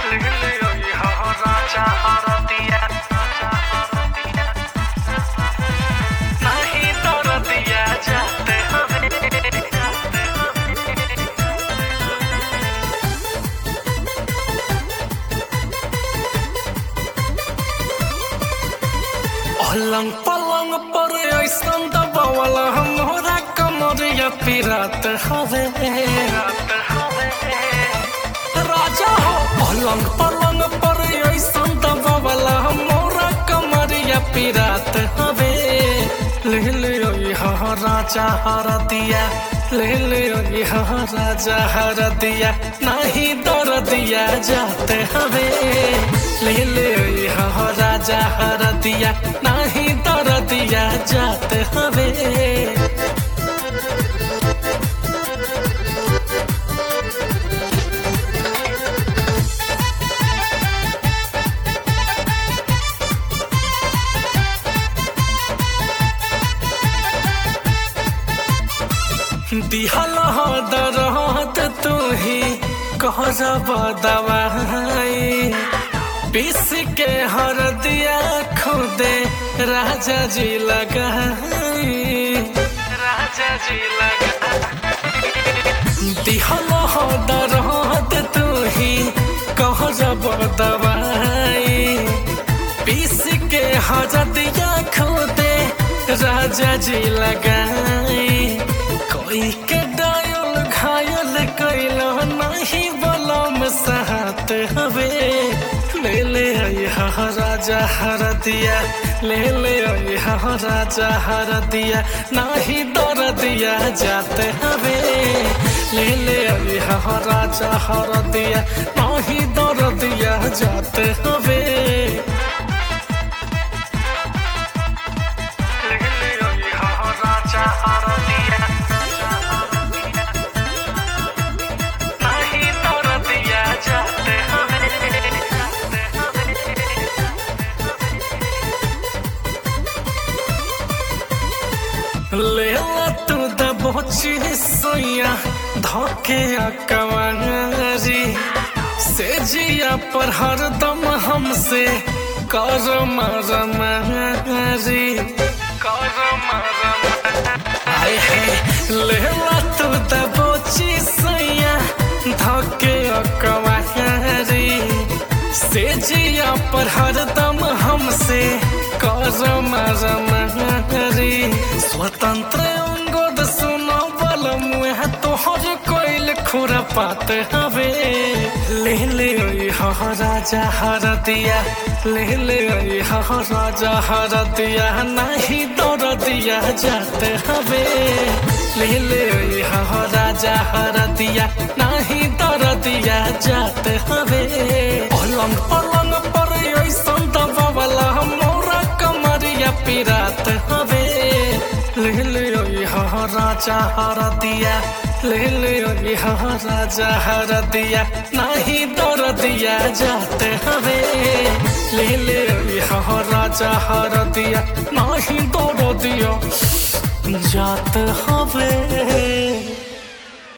राजा हरदिया नहीं तोड़ दिया जाते हमें पलंग पलंग पर ऐसन दबावला हमरा कमरिया पिरात हवे राजा हो पलंग पलंग पर ऐसन दबावला हमरा कमरिया पिरात हवे ले ले यहाँ राजा हर दिया ले ले यहाँ राजा हर दिया नहीं दर दिया जाते हवे ले ले यहाँ राजा हर दिया नहीं दर दिया जाते हवे दिहल हो दरद तू ही कह जब दवाई पीस के हर दिया खुदे राजा जी लगाई राजा जी लगाई दिहल हो दरद तू ही कह जब दवाई पीस के हर दिया खुदे राजा जी लगाई कोई के डायल घायल कैलो नहीं बलम सहत हवे ले ले यहाँ राजा हर दिया ले ले यहाँ राजा हर दिया नहीं दर दिया जाते हवे ले ले यहाँ राजा हर दिया नहीं दर दिया जाते हवे राजा हर दिया नहीं तोड़ दिया जाते हमें ले ला तू दबोची सोया धोके कवारी से जिया पर हरदम हमसे कर मरमारी कर आए है ले ला तू दबोची सोया धोके कवारी से जिया पर हरदम हमसे कर मरमारी स्वतंत्र अंगद सुनो बल मुह तोहर कोइल खुरा पात हवे ले ले यहाँ राजा हर दिया ले ले यहाँ राजा हर दिया नहीं दौड़ दिया जाते हवे ले ले यहाँ राजा हर दिया नहीं दौड़ दिया जाते हवे पलंग पलंग पर ऐसन दबावला मोरा कमरिया पिरात हवे ले ले यहाँ राजा हर दिया ले ले यहाँ राजा हर दिया नहीं दौड़ दिया जाते हवे ले ले यहाँ राजा हर दिया नहीं दौड़ दिया जाते हवे